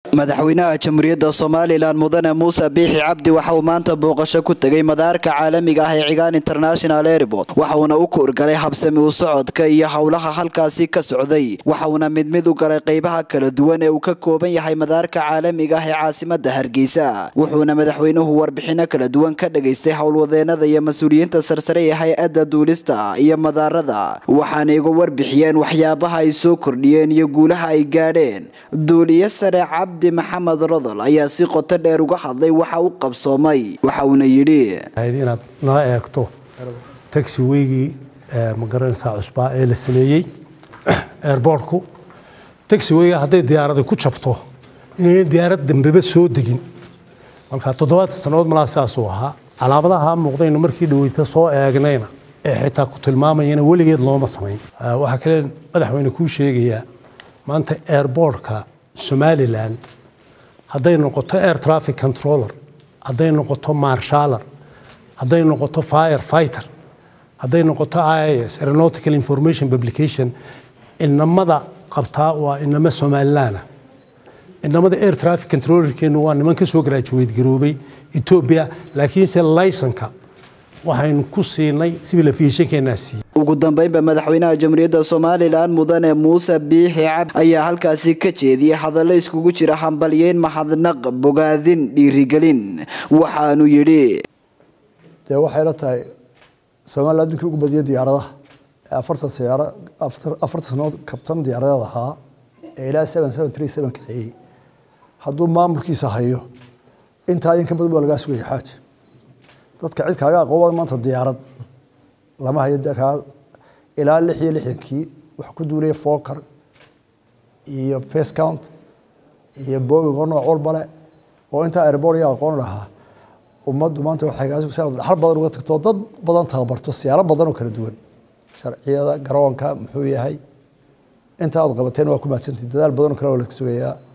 madaxweynaha jamhuuriyadda somalilan mudane muuse biixi cabdi waxa uu maanta booqasho ku tegay madaarka caalamiga ah ee cigaan international airport waxauna u kuurgalay habsami u socodka iyo howlaha halkaasi ka socday waxauna mid mid u galay qeybaha kala duwan ee uu ka kooban yahay madaarka caalamiga ah ee caasimada hargeysa wuxuuna madaxweynuhu warbixino kala duwan ka dhageystay howlwadeenada iyo mas-uuliyiinta sarsare ee hay-adda duulista iyo madaarada waxaana iga warbixiyeen waxyaabaha ay soo kordhiyeen iyo guulaha ay gaadheen duuliye sare cabdi maxamed rodol ayaa si qoto dheer uga hadlay waxa u qabsoomay waxa uuna yidhi inaad nala eegto taxi weygii magaranaysaa cusbaa ee la sameeyey airbortku taxi weyga hadday diyaaradi ku jabto inayn diyaarad dambeba soo degin marka toddobaad sannadood malaa sidaasuu ahaa calaamadaha muuqdaynu markii dhaweyta soo eegnayna ee xitaa ku tilmaamayana weligeed looma samayn waxaa kale madaxweyne kuu sheegayaa maanta airbortka somalilan hadday noqoto air traffic controller hadday noqoto marshaller hadday noqoto fire fighter hadday noqoto ias aeronautical information publication inamada qabtaa waa inamo somalilaana inamada air traffic controllerkeenu waa niman ka soo graduate garoobay ethiopia laakiinse laysonka waxaynu ku siinay civil aviationkeenaa siiyey ugu dambeynba madaxweynaha jamhuuriyadda somalilan mudane muuse biixi cabdi ayaa halkaasi ka jeediyey hadallo iskugu jira hambalyeyn mahadnaq bogaadin dhiirigelin waxaanu yidhi dee waxay la tahay somalilan addunkii ugu badiyay diyaaradaha ee afartan siyaaro afartan sanood kabtan diyaaradeed ahaa ee ilaa seven seven three seven kaxeeyey hadduu maamulkiisa hayo intaa in ka badan baa lagaa sugaya xaaji dadka cid kaaga aqoon maanta diyaarad lama hayo kaa ilaa lix iyo lixdankii waxa ku duulaya foker iyo face count iyo booming oo nooc walba le oo intaa airport iyo aqoon lahaa ummaddu maanta waxay dhaxal badan uga tagto dad badan tababarto siyaalo badan oo kala duwan sharciyada garoonka muxuu yahay inta aad qabateen waa ku mahadsantihin dadaal badan oo kale oo la sugayaa